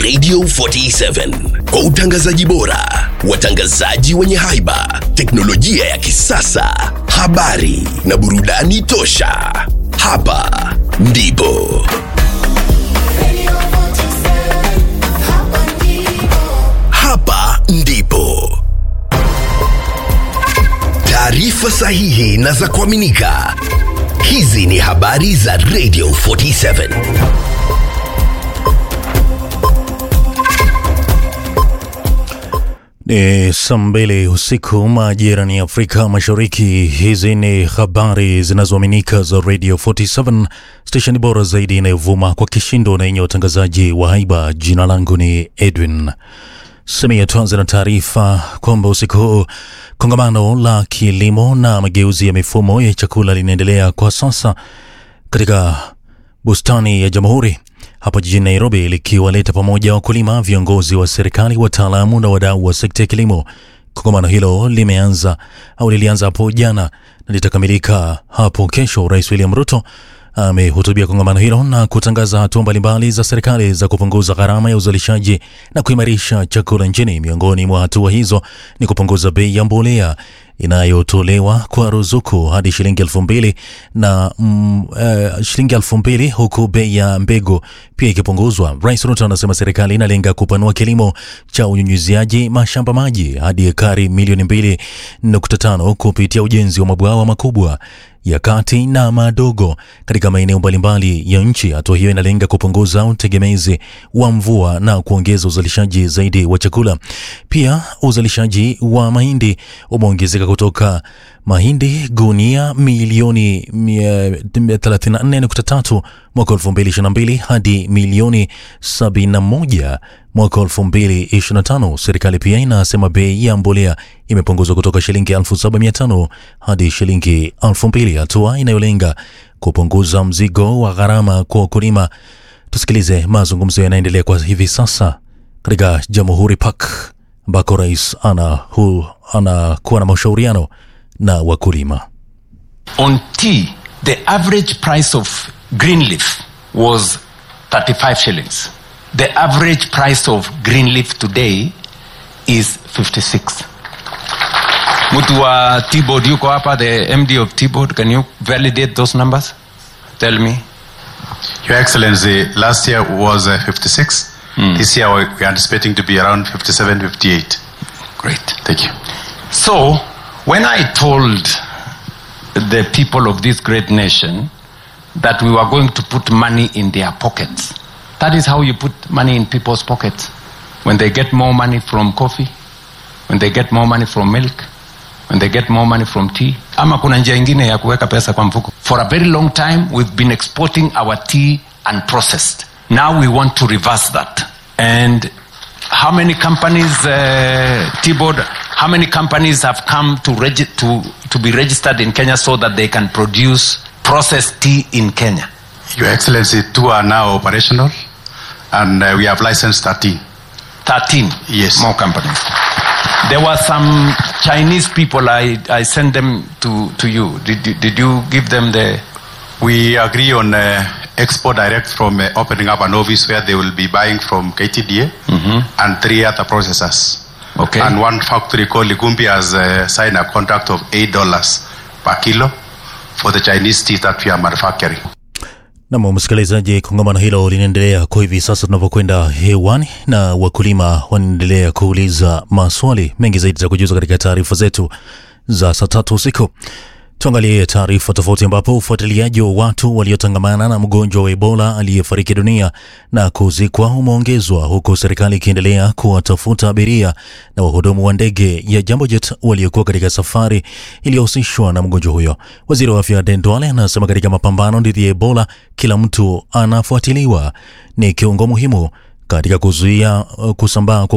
Radio 47 kwa utangazaji bora, watangazaji wenye haiba, teknolojia ya kisasa, habari na burudani tosha. Hapa ndipo hapa ndipo taarifa sahihi na za kuaminika. Hizi ni habari za Radio 47. Ni saa mbili usiku majirani ya Afrika Mashariki. Hizi ni habari zinazoaminika za Radio 47, stesheni bora zaidi inayovuma kwa kishindo na yenye watangazaji wa haiba. Jina langu ni Edwin Samia. Tuanze na taarifa kwamba usiku huu kongamano la kilimo na mageuzi ya mifumo ya chakula linaendelea kwa sasa katika bustani ya Jamhuri hapa jijini Nairobi, likiwaleta pamoja wakulima, viongozi wa serikali, wataalamu na wadau wa sekta ya kilimo. Kongamano hilo limeanza au lilianza hapo jana na litakamilika hapo kesho. Rais William Ruto amehutubia kongamano hilo na kutangaza hatua mbalimbali za serikali za kupunguza gharama ya uzalishaji na kuimarisha chakula nchini. Miongoni mwa hatua hizo ni kupunguza bei ya mbolea inayotolewa kwa ruzuku hadi shilingi elfu mbili na mm, uh, shilingi elfu mbili huku bei ya mbegu pia ikipunguzwa. Rais Ruto anasema serikali inalenga kupanua kilimo cha unyunyiziaji mashamba maji hadi ekari milioni mbili nukta tano kupitia ujenzi wa mabwawa makubwa ya kati na madogo katika maeneo mbalimbali ya nchi. Hatua hiyo inalenga kupunguza utegemezi wa mvua na kuongeza uzalishaji zaidi wa chakula. Pia uzalishaji wa mahindi umeongezeka kutoka mahindi gunia milioni 34.3 mwaka 2022 hadi milioni 71 mwaka 2025. Serikali pia inasema bei ya mbolea imepunguzwa kutoka shilingi 7500 hadi shilingi 2000, hatua inayolenga kupunguza mzigo wa gharama kwa wakulima. Tusikilize mazungumzo yanaendelea kwa hivi sasa katika Jamhuri Park ambako rais anakuwa na mashauriano na wakulima. On tea, the average price of green leaf was 35 shillings. The average price of green leaf today is 56. Mtu wa T-board yuko hapa, the MD of T-board, can you validate those numbers? Tell me. Your Excellency, last year was uh, 56. This year we we are anticipating to be around 57, 58. Great. Thank you. So, when I told the people of this great nation that we were going to put money in their pockets, that is how you put money in people's pockets. When they get more money from coffee, when they get more money from milk, when they get more money from tea. Ama kuna njia ingine ya kuweka pesa kwa mfuko. For a very long time, we've been exporting our tea unprocessed. Now we want to reverse that. And how many companies, uh, T-Board, how many companies have come to, regi- to, to be registered in Kenya so that they can produce processed tea in Kenya? Your Excellency, two are now operational and uh, we have licensed 13. 13 Yes. more companies. There were some Chinese people, I, I sent them to, to you. Did, you- did you give them the. We agree on uh, export direct from uh, opening up an office where they will be buying from KTDA and three other processors. Okay. And one factory called Ligumbi has uh, signed a contract of $8 per kilo for the Chinese tea that we are manufacturing. Nam msikilizaji, kongamano hilo linaendelea kwa hivi sasa tunavyokwenda hewani, na wakulima wanaendelea kuuliza maswali mengi zaidi za kujuza katika taarifa zetu za saa tatu usiku. Tuangalie taarifa tofauti, ambapo ufuatiliaji wa watu waliotangamana na mgonjwa wa Ebola aliyefariki dunia na kuzikwa umeongezwa huku serikali ikiendelea kuwatafuta abiria na wahudumu wa ndege ya Jambo Jet waliokuwa katika safari iliyohusishwa na mgonjwa huyo. Waziri wa afya Aden Duale anasema katika mapambano dhidi ya Ebola kila mtu anafuatiliwa, ni kiungo muhimu katika kuzuia uh, kusambaa kwa